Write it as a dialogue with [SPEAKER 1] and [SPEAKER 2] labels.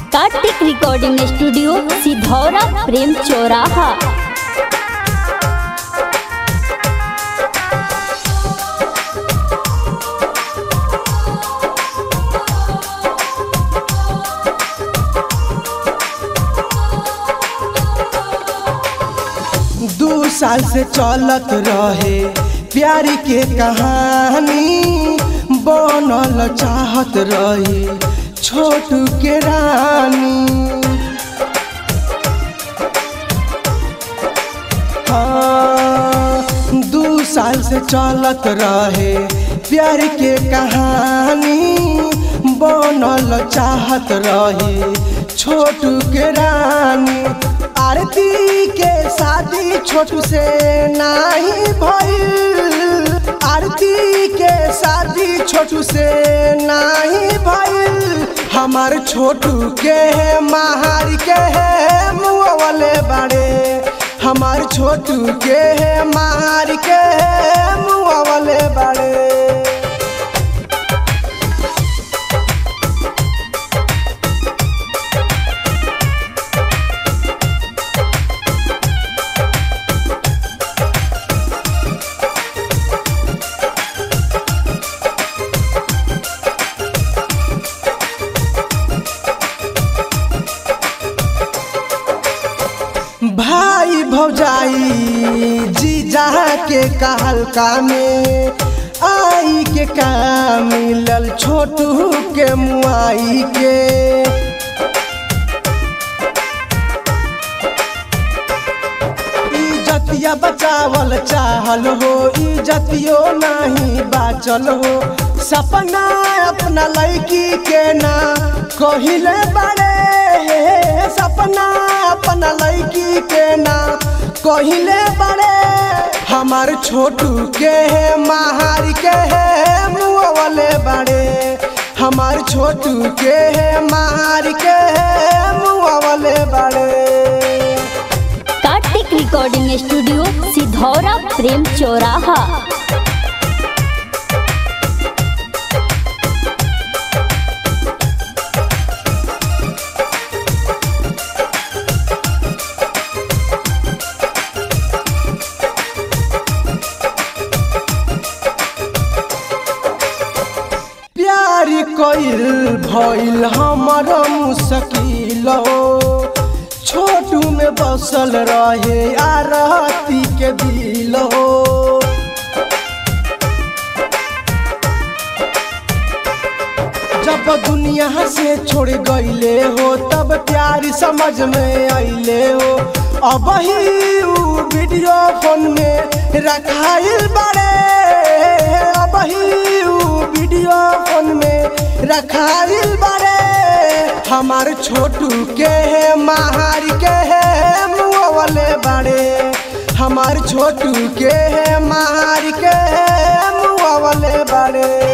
[SPEAKER 1] Kartik recording studio Sidhaura Prem चौराहा
[SPEAKER 2] दू साल से चलत रहे प्यार के कहानी बनल चाहत रही छोटू के रानी हाँ, दू साल से चलत रहे प्यार के कहानी बनल चाहत रही छोटू के रानी आरती के शादी छोटू से नाही भइल आरती के शादी छोटू से नाही भइल हमार छोटू के है महार के है मुआ वाले बाड़े हमार छोटू के है महार के है मुआ वाले बाड़े भाई भौजाई जीजा के कहलका में आई के काम मिलल छोटू के मुआई के इज्जतिया बचावल चाहल हो इज्जतियो नहीं बाचल हो सपना अपना लड़की के ना कहिले बड़े सपना अपना लड़की के ना कहिले बड़े हमार छोटू के है महार के है मुआ वाले बड़े हमार छोटू के है महार के है मुआ वाले बड़े
[SPEAKER 1] कार्तिक रिकॉर्डिंग स्टूडियो सिधौरा प्रेम चौराहा
[SPEAKER 2] प्यार कइल भइल हमर मुश्किल हो छोटू में बसल रहे आरती के दिल हो जब दुनिया से छोड़ गईले हो तब प्यार समझ में अइले हो अब ही उ वीडियो फोन में रखाइल बड़े अब ही उ वीडियो फोन में रखाइल बड़े हमार छोटू के है महार के है मुआ वाले बड़े हमार छोटू के है महार के है मुआ वाले बड़े